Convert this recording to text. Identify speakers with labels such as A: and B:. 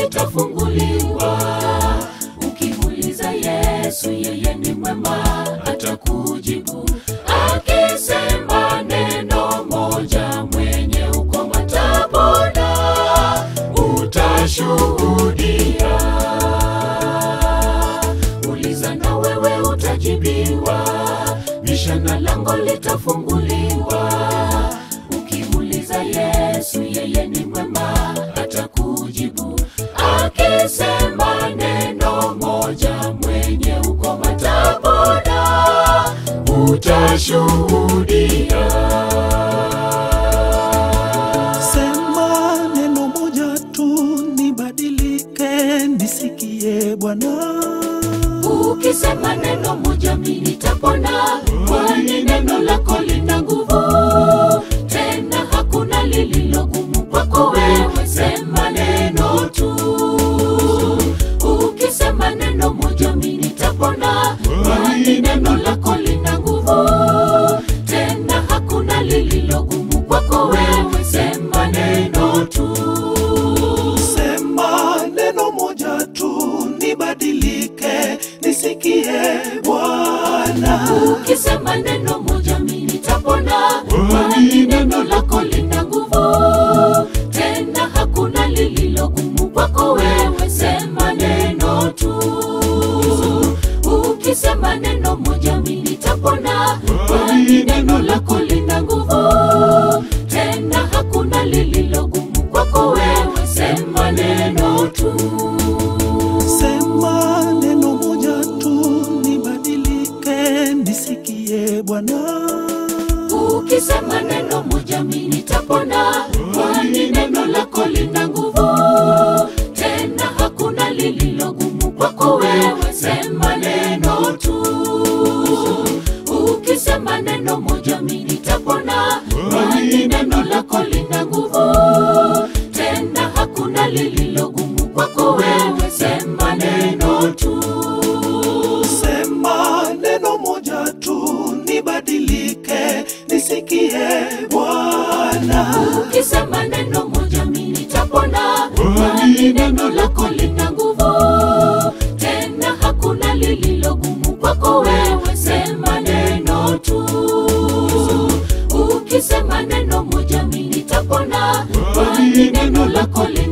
A: litafunguliwa. Ukimuuliza Yesu, yeye ni mwema, atakujibu akisema neno moja, mwenye ukoma atapona, utashuhudia. Uliza na wewe utajibiwa, bisha na lango litafunguliwa. Ukimuuliza Yesu, yeye ni mwema, atakujibu akisema neno moja, mwenye ukoma atapona, utashuhudia.
B: Sema neno moja tu nibadilike, nisikie Bwana.
A: Ukisema neno moja mimi nitapona, kwani neno lako lina nguvu, tena hakuna lililo gumu kwako wewe. Sema neno tu. Ukisema neno moja mimi nitapona, kwani neno lako lina nguvu, tena hakuna lililo gumu kwako wewe. Sema neno tu.
B: Sema neno moja tu nibadilike, nisikie Bwana.
A: Ukisema neno moja mimi nitapona, kwani neno lako lina nguvu, tena hakuna lililo gumu kwako wewe. Sema neno tu. Ukisema neno moja mimi nitapona, kwani neno lako lina nguvu, tena hakuna lililo gumu kwako wewe. Sema neno tu.
B: Sema neno moja tu nibadilike, nisikie Bwana.
A: Ukisema neno moja mimi nitapona, kwani neno lako lina nguvu, tena hakuna lililo gumu kwako wewe. Sema neno tu. Ukisema neno moja mimi nitapona, kwani neno lako lina nguvu, tena hakuna lililo gumu kwako wewe. Sema neno tu.
B: Sema neno moja tu nibadilike, nisikie Bwana.
A: Ukisema neno moja mimi nitapona, kwani neno lako lina nguvu, tena hakuna lililo gumu kwako wewe. Sema neno tu. Ukisema neno moja mimi nitapona, kwani neno lako lina